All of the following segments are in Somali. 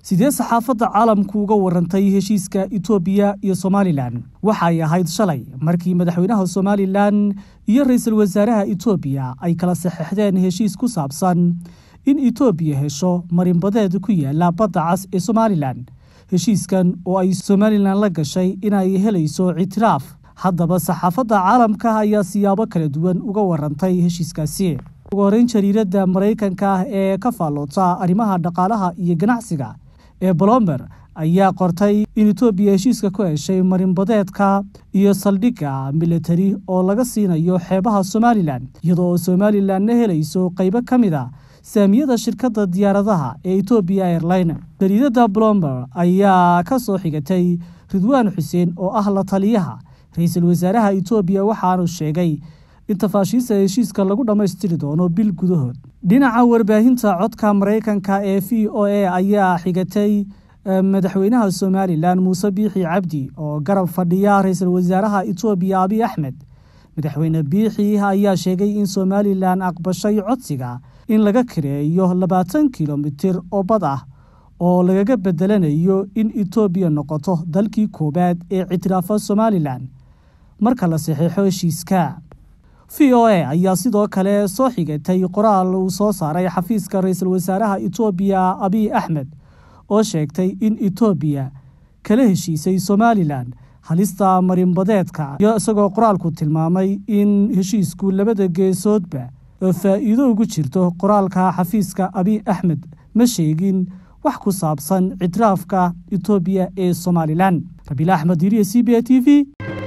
sidee saxaafadda caalamku uga warantay heshiiska etoobiya iyo somalilan waxay ahayd shalay markii madaxweynaha somalilan iyo ra-iisul wasaaraha etoobiya ay kala saxeixdeen heshiis ku saabsan in etoobiya hesho marinbadeed ku yaala badda cas ee somalilan heshiiskan oo ay somalilan la gashay inay helayso ictiraaf haddaba saxaafadda caalamka ayaa siyaabo kala duwan uga warantay heshiiskaasi ugu horeyn jariiradda maraykanka ah ee ka faalloota arrimaha dhaqaalaha iyo ganacsiga ee bolomber ayaa qortay in etoobiya heshiiska ku heshay marinbadeedka iyo saldhigga militari oo laga siinayo xeebaha somalilan iyadoo somalilanna helayso qaybo ka mid a saamiyada shirkadda diyaaradaha ee etoobiya airline jariidadda blomber ayaa ka soo xigatay ridwaan xuseen oo ah la taliyaha ra-iisul wasaaraha etoobiya waxaanu sheegay in tafaashiista heshiiska lagu dhammaystiri doono bil gudahood dhinaca warbaahinta codka maraykanka ee v o a ayaa xigatay madaxweynaha somalilan muuse biixi cabdi oo garab fadhiya ra-iisul wasaaraha etoobiya abiy axmed madaxweyne biixi ayaa sheegay in somalilan aqbashay codsiga in laga kareeyo labaatan kilomitir oo bad ah oo lagaga bedelanayo in etoobiya noqoto dalkii koowaad ee ictiraafa somalilan marka la saxeixo heshiiska v o a ayaa sidoo kale soo xigatay qoraal uu soo saaray xafiiska ra-iisul wasaaraha etoobiya abiy axmed oo sheegtay in etoobiya kala heshiisay somalilan halista marinbadeedka iyo isagoo qoraalku tilmaamay in heshiisku labada geesoodba faa'iido ugu jirto qoraalka xafiiska abiy axmed ma sheegin wax ku saabsan ictiraafka etoobiya ee somalilan rabiil axmed iriya c b a t v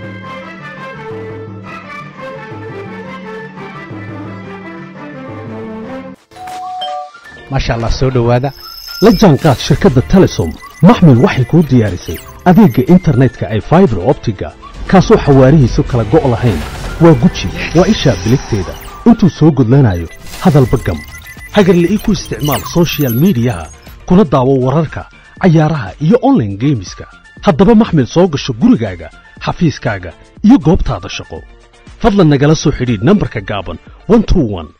maasha allah soo dhowaada la jaanqaad shirkadda telesom maxmil waxay kuu diyaarisay adeegga internetka ay faibar optiga kaasoo xawaarihiisu kala go' lahayn waa guji waa ishaa biligteeda intuu soo gudlanayo hadalba gam hagarla'ii ku isticmaal sochial midiyaha kuna daawo wararka cayaaraha iyo onlaine geemiska haddaba maxmil soo gasho gurigaaga xafiiskaaga iyo goobtaada shaqo fadlan nagala soo xidhiidh nambarka gaaban